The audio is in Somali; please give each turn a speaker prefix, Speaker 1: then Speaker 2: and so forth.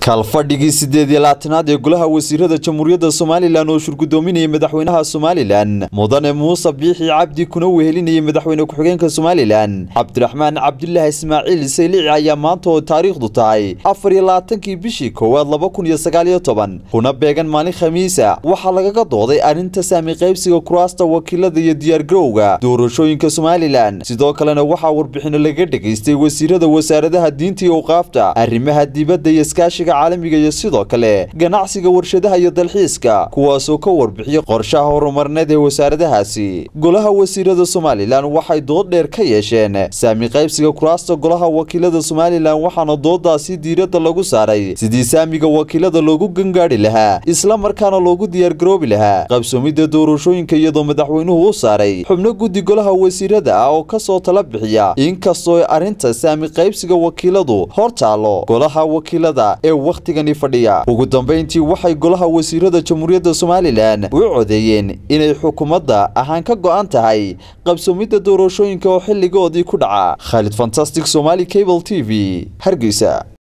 Speaker 1: kalfadhigii sideed iyo labaatanaad ee golaha wasiirada jamhuuriyadda somalilan oo shurgudoominayay madaxweynaha somalilan mudane muuse biixi cabdi kuna wehelinayay madaxweyne ku-xigeenka somalilan cabdiraxmaan cabdulaahi ismaaciil saylici ayaa maanta oo taariikhdu tahay afar iyo labaatankii bishii koowaad laba kun iyo sagaal iyo toban kuna beegan maalin khamiisa waxaa lagaga dooday arrinta saami qaybsiga kuraasta wakiilada iyo diyaargarowga doorashooyinka somalilan sidoo kalena waxaa warbixino laga dhegaystay wasiirada wasaaradaha diinta iyo awqaafta arrimaha dibadda iyo iskaashiga caalamiga iyo sidoo kale ganacsiga warshadaha iyo dalxiiska kuwaasoo ka warbixiyay qorshaha horumarneed ee wasaaradahaasi golaha wasiirada somalilan waxay dood dheer ka yeesheen saami qaybsiga kuraasta golaha wakiilada somalilan waxaana doodaasi diiradda lagu saaray sidii saamiga wakiilada loogu gangaadhi lahaa isla markaana loogu diyaargaroobi lahaa qabsoomidda doorashooyinka iyadoo madaxweynuhu u saaray xubno guddi golaha wasiirada ah oo kasoo tala bixiya inkastoo arrinta saami qaybsiga wakiiladu hor taalo golaha wakiilada ee wakhtigani fadhiya ugu dambayntii waxay golaha wasiirada jamhuuriyadda somalilan u codeeyeen inay xukuumadda ahaan ka go'an tahay qabsoomidda doorashooyinka oo xilligoodii ku dhaca khaalid fantastic somali cable t v hargeysa